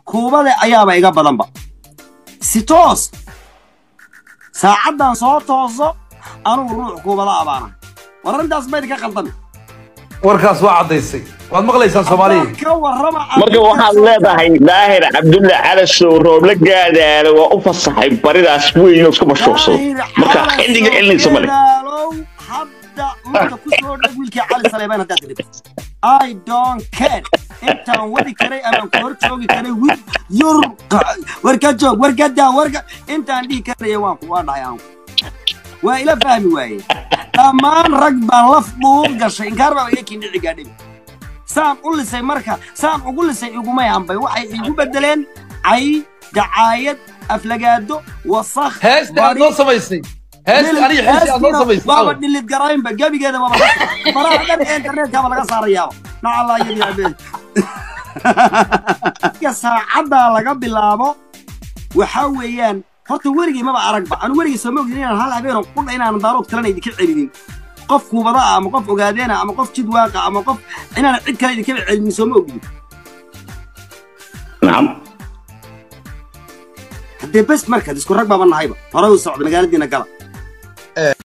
kuubade ayaaba iga badanba si toos saacaddan soo tooso anugu ruux kuubada abaana war arrintaas bayna ka qaldami warkaas waa caddaysay waad maqlaysaan soomaaliya ka warrama marka waxaad leedahay daahir cabdulle calasow rooble gaadaale waa u fasaxay baridaas weyn oo isku mashruucsado marka xilliga celinaysa male Gadaalow hadda marka ku soo dhag wiilkii cali saleebaan haddaad diribto i don't care intaan wadi karay amaan ku hor joogi karay wiil yur warka joog warka daa warka intaan dhihi karaya waan ku waa dhahay aan waa ila fahmi waaye dhammaan rag baan laf dhuub gashay inkaar baa iga kindhici gaadhay saan u lisay marka saan ugu lisay igumay hambay waxay igu bedeleen cay dacaayad aflagaado wasakh heesta aad noo samaysay heesta aniga xilsi aad noo samaysay waaba dhilid garaynba gebigeeda waaba faraha dhan ee internetkaba laga saarayaaba nacalaa yadi abeen saacaddaa laga bilaabo waxaa weeyaan horta weligay maba aragba anu weligay sooma ogdin inaan hal habeenoo qudha inaanan daarood kalena idinka celinin qof kuubada ah ama qof ogaadeena ama qof jid waaqa ama qof inaanan cid kale idinkaba celinin sooma ogdin nacam haddee bes markaad isku rag baaba nahayba hore u socda magaaladiina gala